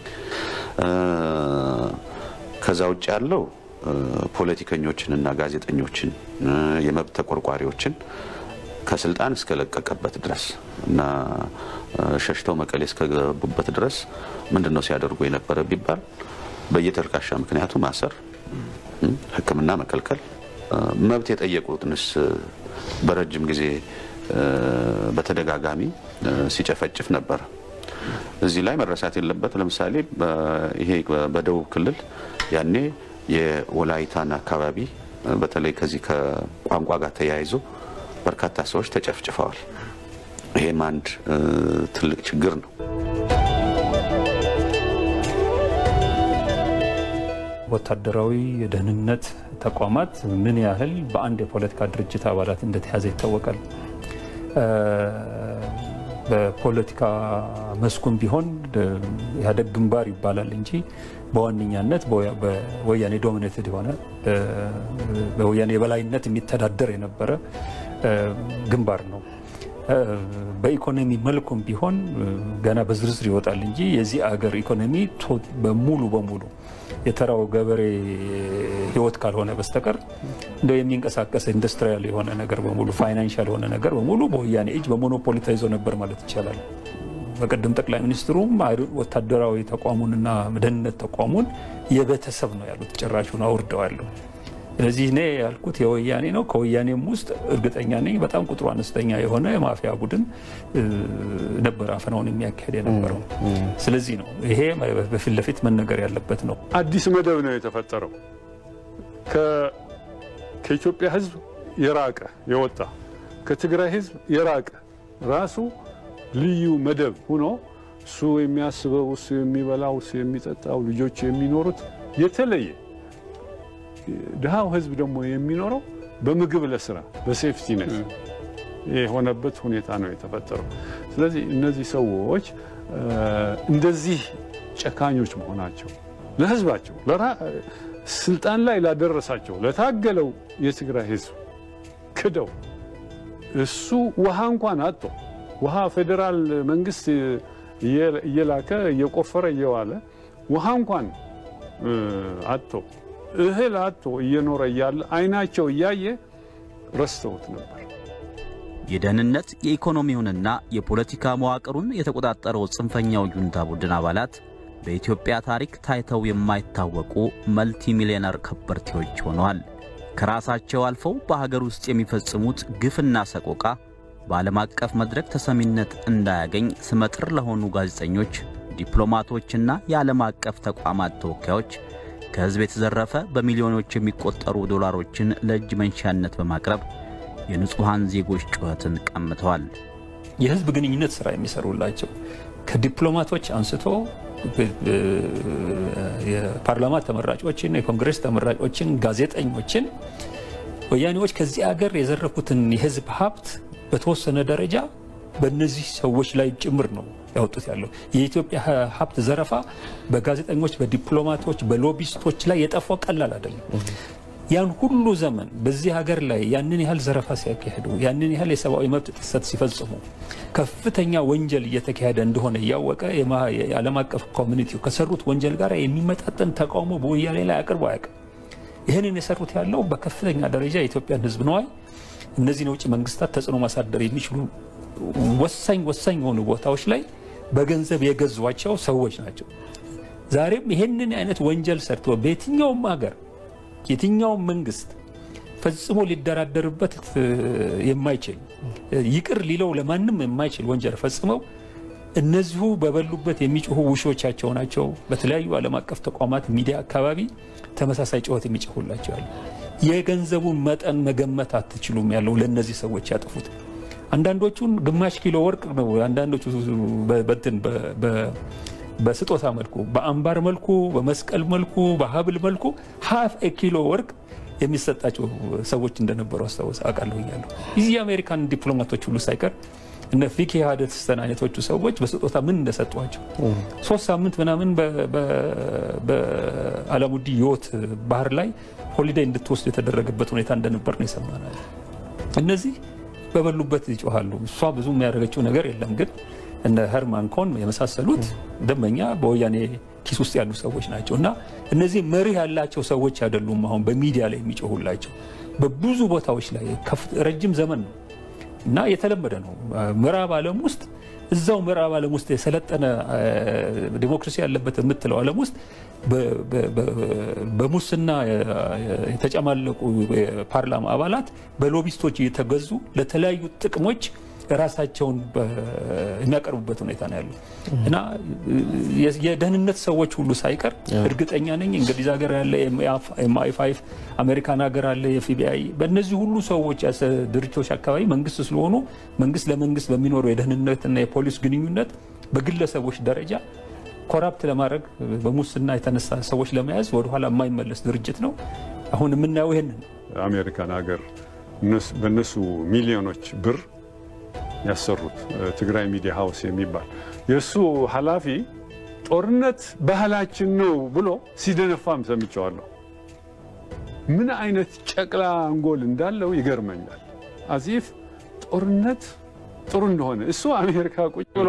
ከዛ ውጭ ያለው ፖለቲከኞችንና ጋዜጠኞችን የመብት ተቆርቋሪዎችን ከስልጣን እስከለቀቀበት ድረስ እና ሸሽተው መቀሌ እስከገቡበት ድረስ ምንድን ነው ሲያደርጉ የነበረ ቢባል በየተልካሻ ምክንያቱ ማሰር፣ ሕክምና መከልከል፣ መብት የጠየቁትንስ በረጅም ጊዜ በተደጋጋሚ ሲጨፈጭፍ ነበር። እዚህ ላይ መረሳት የለበት። ለምሳሌ ይሄ በደቡብ ክልል ያኔ የወላይታን አካባቢ በተለይ ከዚህ ከቋንቋ ጋር ተያይዞ በርካታ ሰዎች ተጨፍጭፈዋል። ይሄም አንድ ትልቅ ችግር ነው። ወታደራዊ የደህንነት ተቋማት ምን ያህል በአንድ የፖለቲካ ድርጅት አባላት እንደተያዘ ይታወቃል። በፖለቲካ መስኩም ቢሆን ኢህአዴግ ግንባር ይባላል እንጂ በዋነኛነት በወያኔ ዶሚኔትድ የሆነ በወያኔ የበላይነት የሚተዳደር የነበረ ግንባር ነው። በኢኮኖሚ መልኩም ቢሆን ገና በዝርዝር ይወጣል እንጂ የዚህ አገር ኢኮኖሚ በሙሉ በሙሉ የተራው ገበሬ ህይወት ካልሆነ በስተቀር እንደው የሚንቀሳቀስ ኢንዱስትሪያል የሆነ ነገር በሙሉ ፋይናንሻል የሆነ ነገር በሙሉ በወያኔ እጅ በሞኖፖሊ ተይዞ ነበር ማለት ይቻላል። በቀደም ጠቅላይ ሚኒስትሩም ወታደራዊ ተቋሙንና ደህንነት ተቋሙን የቤተሰብ ነው ያሉት፣ ጭራሹን አውርደዋለሁ። ስለዚህ እኔ ያልኩት የወያኔ ነው። ከወያኔም ውስጥ እርግጠኛ ነኝ በጣም ቁጥሩ አነስተኛ የሆነ የማፊያ ቡድን ነበር አፈናውን የሚያካሄድ የነበረው። ስለዚህ ነው ይሄ በፊት ለፊት መነገር ያለበት ነው። አዲስ መደብ ነው የተፈጠረው ከኢትዮጵያ ህዝብ የራቀ የወጣ ከትግራይ ህዝብ የራቀ ራሱ ልዩ መደብ ሆኖ እሱ የሚያስበው እሱ የሚበላው እሱ የሚጠጣው ልጆቹ የሚኖሩት የተለየ ድሃው ህዝብ ደግሞ የሚኖረው በምግብ ለስራ በሴፍቲ ነት የሆነበት ሁኔታ ነው የተፈጠረው። ስለዚህ እነዚህ ሰዎች እንደዚህ ጨካኞች መሆናቸው ለህዝባቸው ስልጣን ላይ ላደረሳቸው ለታገለው የትግራይ ህዝብ ክደው እሱ ውሃ እንኳን አጥቶ ውሃ ፌዴራል መንግስት እየላከ እየቆፈረ እየዋለ ውሃ እንኳን አጥቶ እህል አጥቶ እየኖረ እያለ አይናቸው እያየ ረስተውት ነበር። የደህንነት የኢኮኖሚውንና የፖለቲካ መዋቅሩን የተቆጣጠረው ጽንፈኛው ጁንታ ቡድን አባላት በኢትዮጵያ ታሪክ ታይተው የማይታወቁ መልቲ ሚሊዮነር ከበርቴዎች ሆነዋል። ከራሳቸው አልፈው በሀገር ውስጥ የሚፈጽሙት ግፍና ሰቆቃ በዓለም አቀፍ መድረክ ተሰሚነት እንዳያገኝ ስመጥር ለሆኑ ጋዜጠኞች፣ ዲፕሎማቶችና የዓለም አቀፍ ተቋማት ተወካዮች ከሕዝብ የተዘረፈ በሚሊዮኖች የሚቆጠሩ ዶላሮችን ለእጅ መንሻነት በማቅረብ የንጹሐን ዜጎች ጩኸትን ቀምተዋል። የህዝብ ግንኙነት ስራ የሚሰሩላቸው ከዲፕሎማቶች አንስቶ የፓርላማ ተመራጮችን፣ የኮንግሬስ ተመራጮችን፣ ጋዜጠኞችን ወያኔዎች ከዚህ አገር የዘረፉትን የህዝብ ሀብት በተወሰነ ደረጃ በእነዚህ ሰዎች ላይ ጭምር ነው ያወጡት ያለው። የኢትዮጵያ ሀብት ዘረፋ በጋዜጠኞች፣ በዲፕሎማቶች፣ በሎቢስቶች ላይ የጠፋው ቀላል አይደለም። ያን ሁሉ ዘመን በዚህ ሀገር ላይ ያንን ያህል ዘረፋ ሲያካሄዱ፣ ያንን ያህል የሰብአዊ መብት ጥሰት ሲፈጽሙ፣ ከፍተኛ ወንጀል እየተካሄደ እንደሆነ እያወቀ የዓለም አቀፍ ኮሚኒቲው ከሰሩት ወንጀል ጋር የሚመጣጠን ተቃውሞ በወያኔ ላይ አቅርቦ አያውቅም። ይህንን የሰሩት ያለው በከፍተኛ ደረጃ የኢትዮጵያን ህዝብ ነዋይ እነዚህን የውጭ መንግስታት ተጽዕኖ ማሳደር የሚችሉ ወሳኝ ወሳኝ የሆኑ ቦታዎች ላይ በገንዘብ የገዟቸው ሰዎች ናቸው። ዛሬም ይህንን አይነት ወንጀል ሰርቶ በየትኛውም ሀገር የትኛውም መንግስት ፈጽሞ ሊደራደርበት የማይችል ይቅር ሊለው ለማንም የማይችል ወንጀል ፈጽመው እነዚሁ በበሉበት የሚጮሁ ውሾቻቸው ናቸው። በተለያዩ ዓለም አቀፍ ተቋማት ሚዲያ አካባቢ ተመሳሳይ ጩኸት የሚጮሁላቸው ያሉ የገንዘቡን መጠን መገመት አትችሉም ያለው ለእነዚህ ሰዎች ያጠፉት አንዳንዶቹን ግማሽ ኪሎ ወርቅ ነው። አንዳንዶቹ በትን በስጦታ መልኩ፣ በአምባር መልኩ፣ በመስቀል መልኩ፣ በሀብል መልኩ ሀፍ ኪሎ ወርቅ የሚሰጣቸው ሰዎች እንደነበሩ አስታውስ አውቃለሁኛለሁ። እዚህ የአሜሪካን ዲፕሎማቶች ሁሉ ሳይቀር እነ ፊኪ ሀደስተን አይነቶቹ ሰዎች በስጦታ ምን እንደሰጧቸው ሶስት ሳምንት ምናምን በአላሙዲ የወት ባህር ላይ ሆሊዴይ እንድትወስድ የተደረገበት ሁኔታ እንደነበር ነው የሰማነው። እነዚህ በበሉበት ይጮሃሉ። እሷ ብዙ የሚያደርገችው ነገር የለም። ግን እነ ሄርማን ኮን የመሳሰሉት ደንበኛ በወያኔ ኪስ ውስጥ ያሉ ሰዎች ናቸው እና እነዚህ መሪህ ያላቸው ሰዎች አይደሉም። አሁን በሚዲያ ላይ የሚጮሁላቸው በብዙ ቦታዎች ላይ ረጅም ዘመን ነው እና የተለመደ ነው። ምዕራብ ዓለም ውስጥ እዛው ምዕራብ ዓለም ውስጥ የሰለጠነ ዲሞክራሲ ያለበት የምትለው ዓለም ውስጥ በሙስና የተጨማለቁ የፓርላማ አባላት በሎቢስቶች እየተገዙ ለተለያዩ ጥቅሞች ራሳቸውን የሚያቀርቡበት ሁኔታ ነው ያለው እና የደህንነት ሰዎች ሁሉ ሳይቀር እርግጠኛ ነኝ እንግሊዝ ሀገር ያለ ኤምአይ ፋይቭ አሜሪካን ሀገር አለ የኤፍቢአይ በእነዚህ ሁሉ ሰዎች ድርጅቶች አካባቢ መንግስት ስለሆኑ መንግስት ለመንግስት በሚኖረው የደህንነትና የፖሊስ ግንኙነት በግለሰቦች ደረጃ ኮራፕት ለማድረግ በሙስና የተነሳ ሰዎች ለመያዝ ወደኋላ የማይመለስ ድርጅት ነው። አሁን የምናየው ይህንን አሜሪካን ሀገር በእነሱ ሚሊዮኖች ብር ያሰሩት ትግራይ ሚዲያ ሀውስ የሚባል የእሱ ኃላፊ ጦርነት ባህላችን ነው ብሎ ሲደነፋም ሰምቸዋለሁ። ምን አይነት ጨቅላ አንጎል እንዳለው ይገርመኛል። አዚፍ ጦርነት ጥሩ እንደሆነ እሱ አሜሪካ ቁጭ ብሎ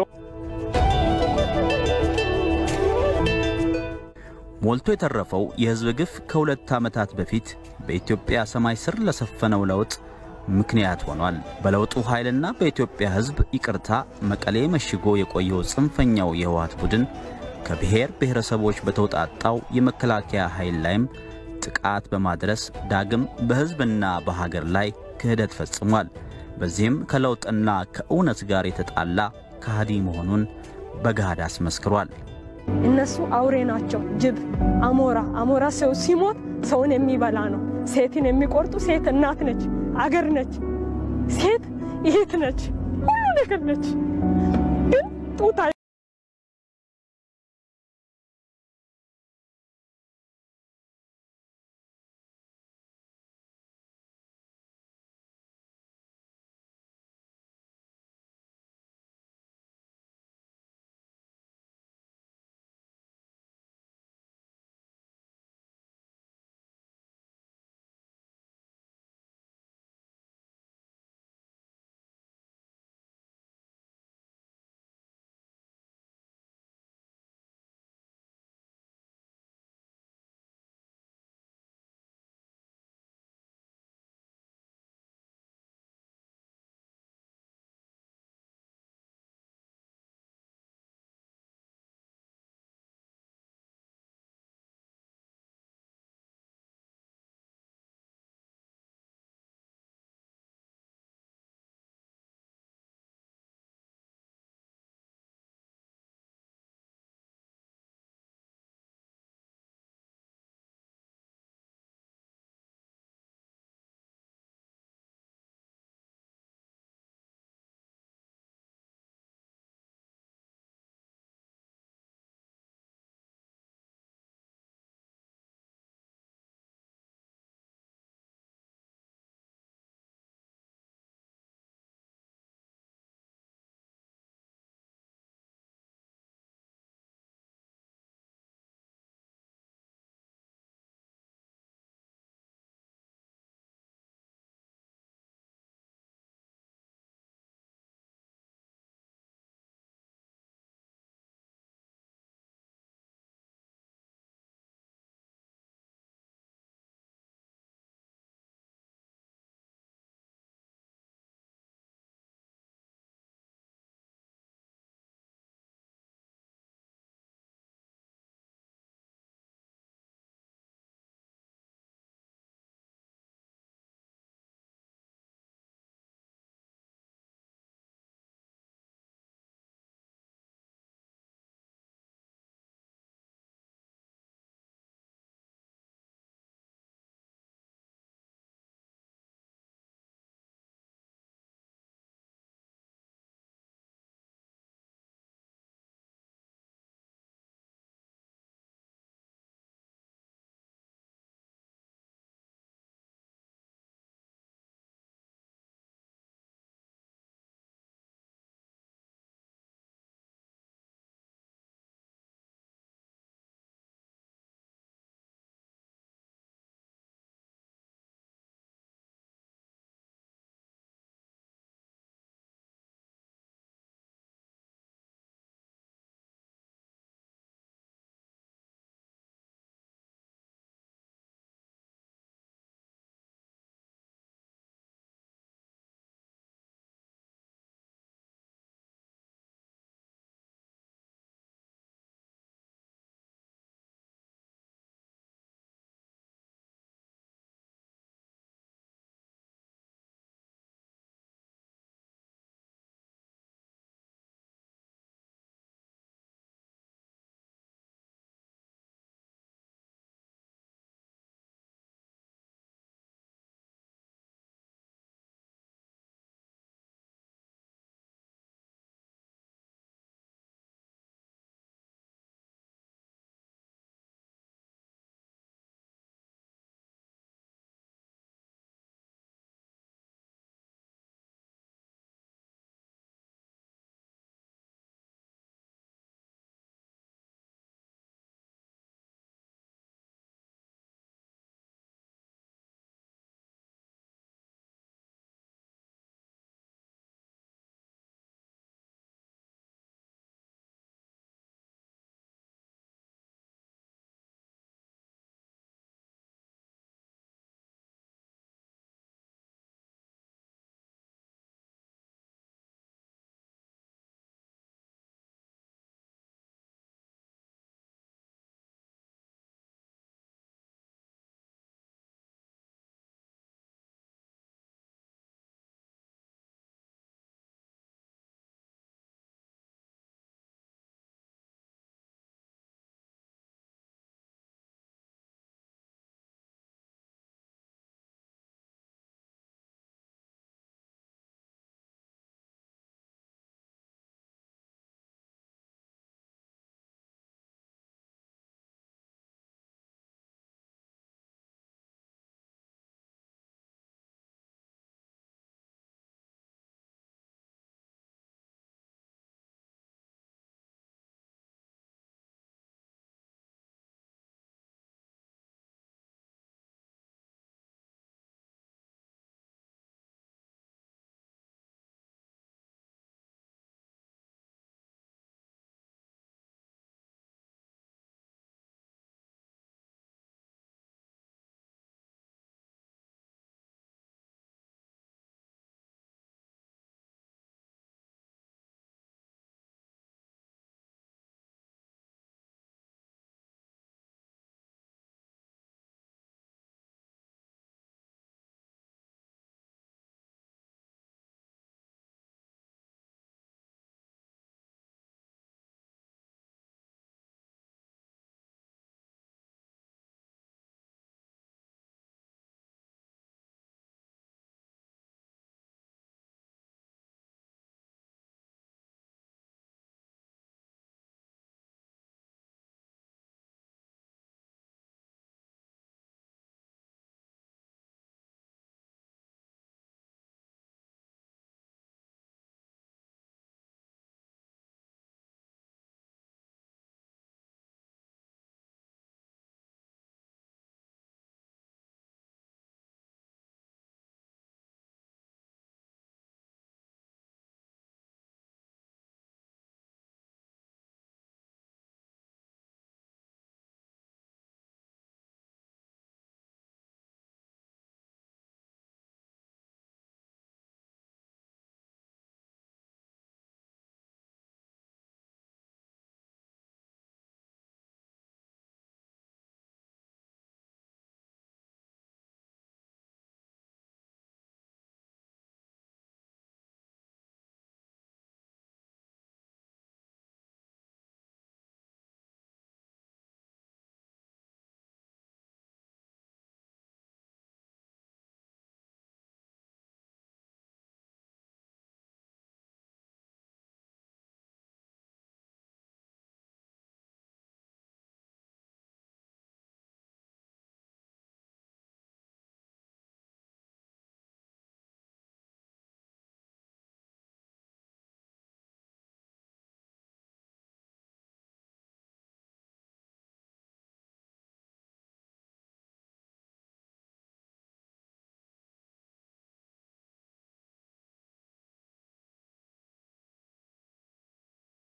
ሞልቶ የተረፈው የሕዝብ ግፍ ከሁለት ዓመታት በፊት በኢትዮጵያ ሰማይ ስር ለሰፈነው ለውጥ ምክንያት ሆኗል። በለውጡ ኃይልና በኢትዮጵያ ሕዝብ ይቅርታ መቀሌ መሽጎ የቆየው ጽንፈኛው የህወሓት ቡድን ከብሔር ብሔረሰቦች በተውጣጣው የመከላከያ ኃይል ላይም ጥቃት በማድረስ ዳግም በሕዝብና በሀገር ላይ ክህደት ፈጽሟል። በዚህም ከለውጥና ከእውነት ጋር የተጣላ ከሃዲ መሆኑን በገሃድ አስመስክሯል። እነሱ አውሬ ናቸው። ጅብ፣ አሞራ አሞራ ሰው ሲሞት ሰውን የሚበላ ነው። ሴትን የሚቆርጡ ሴት እናት ነች፣ አገር ነች፣ ሴት እህት ነች፣ ሁሉ ነገር ነች። ግን ጡት